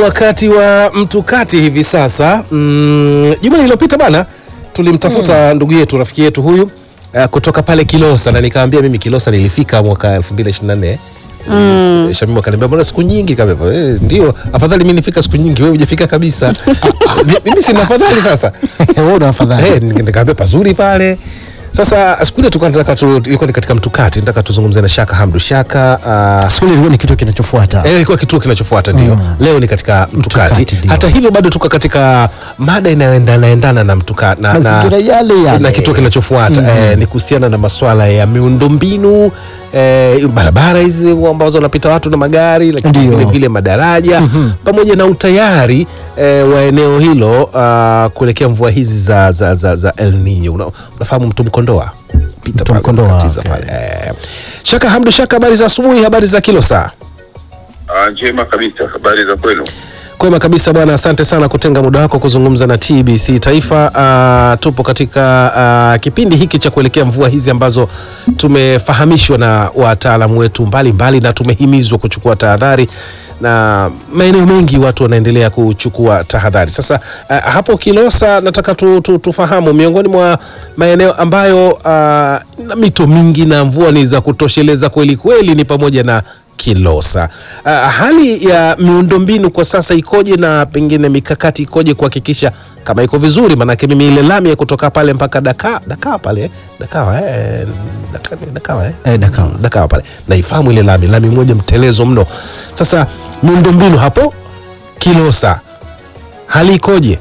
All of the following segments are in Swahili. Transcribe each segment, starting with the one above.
wakati wa mtukati hivi sasa. Mm, juma lililopita bana tulimtafuta ndugu yetu rafiki yetu huyu uh, kutoka pale Kilosa na nikaambia mimi Kilosa nilifika mwaka 2024 Mm. Shamimu akaniambia mbona siku nyingi kama hivyo. Eh, ndio afadhali mimi nifika siku nyingi wewe hujafika kabisa. Mi- mimi sina afadhali sasa. Wewe una afadhali. Eh, nikaambia pazuri pale. Sasa siku ile tulikuwa tunataka tu, ilikuwa ni katika mtukati, nataka tuzungumze na Shaka Hamdu Shaka uh, Siku ile ilikuwa ni kitu kinachofuata. Eh, ilikuwa kituo kinachofuata ndio. Leo ni katika mtukati. Mtukati, ndio. Hata hivyo bado tuko katika mada inayoendana endana na mtuka na, Mazingira yale yale. na kituo kinachofuata eh, ni kuhusiana na masuala ya miundombinu eh, barabara hizi ambazo wanapita watu na magari, lakini Ndio. vile vile madaraja pamoja na utayari eh, wa eneo hilo ah, kuelekea mvua hizi za, za, za, za El Nino. Una, unafahamu mtu Mkondoa pita Mto pale, Mkondoa, katiza okay. pale. Eh. Shaka Hamdu Shaka, habari za asubuhi, habari za kilo saa Ah, njema kabisa. Habari za kwenu? Kwema kabisa bwana, asante sana kutenga muda wako kuzungumza na TBC Taifa. Uh, tupo katika uh, kipindi hiki cha kuelekea mvua hizi ambazo tumefahamishwa na wataalamu wetu mbalimbali mbali, na tumehimizwa kuchukua tahadhari na maeneo mengi watu wanaendelea kuchukua tahadhari. Sasa uh, hapo Kilosa nataka tu, tu, tufahamu miongoni mwa maeneo ambayo uh, na mito mingi na mvua ni za kutosheleza kweli kweli ni pamoja na Kilosa. Uh, hali ya miundombinu kwa sasa ikoje na pengine mikakati ikoje kuhakikisha kama iko vizuri? Maanake mimi ile lami ya kutoka pale mpaka Daka, Daka pale Dakawa eh, Daka, Dakawa eh, Eh, Dakawa. Dakawa pale naifahamu ile lami, lami moja mtelezo mno. Sasa miundombinu hapo Kilosa hali ikoje?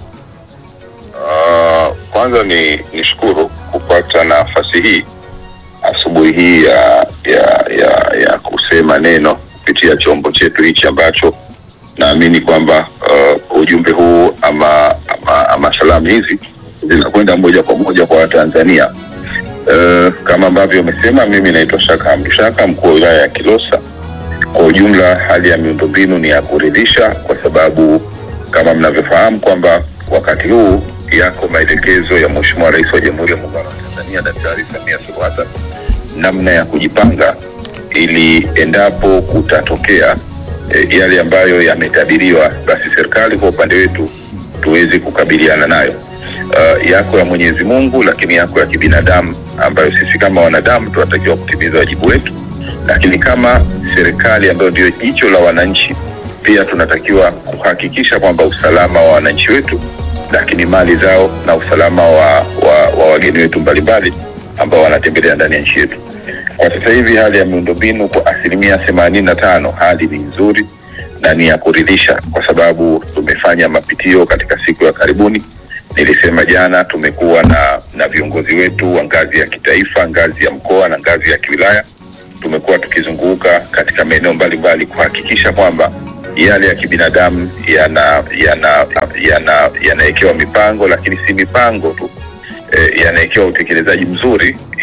Ah, kwanza ni nishukuru kupata nafasi hii asubuhi hii ya, ya, ya, ya kusema neno kupitia chombo chetu hichi ambacho naamini kwamba uh, ujumbe huu ama, ama, ama salamu hizi zinakwenda moja kwa moja kwa Watanzania. Uh, kama ambavyo umesema, mimi naitwa Shaka Hamdu Shaka, mkuu wa wilaya ya Kilosa. Kwa ujumla hali ya miundombinu ni ya kuridhisha, kwa sababu kama mnavyofahamu kwamba wakati huu yako maelekezo ya Mheshimiwa Rais wa Jamhuri ya Muungano wa Tanzania Daktari Samia Suluhu Hassan namna ya kujipanga ili endapo kutatokea e, yale ambayo yametabiriwa, basi serikali kwa upande wetu tuweze kukabiliana nayo. Uh, yako ya Mwenyezi Mungu, lakini yako ya kibinadamu ambayo sisi kama wanadamu tunatakiwa kutimiza wajibu wetu lakini kama serikali ambayo ndio jicho la wananchi, pia tunatakiwa kuhakikisha kwamba usalama wa wananchi wetu, lakini mali zao na usalama wa, wa, wa wageni wetu mbalimbali ambao wanatembelea ndani ya nchi yetu. Kwa sasa hivi hali ya miundombinu kwa asilimia themanini na tano hali ni nzuri na ni ya kuridhisha, kwa sababu tumefanya mapitio katika siku ya karibuni. Nilisema jana tumekuwa na, na viongozi wetu wa ngazi ya kitaifa, ngazi ya mkoa na ngazi ya kiwilaya tumekuwa tukizunguka katika maeneo mbalimbali kuhakikisha kwamba yale ya kibinadamu yana yana yana yanawekewa mipango, lakini si mipango tu e, yanawekewa utekelezaji mzuri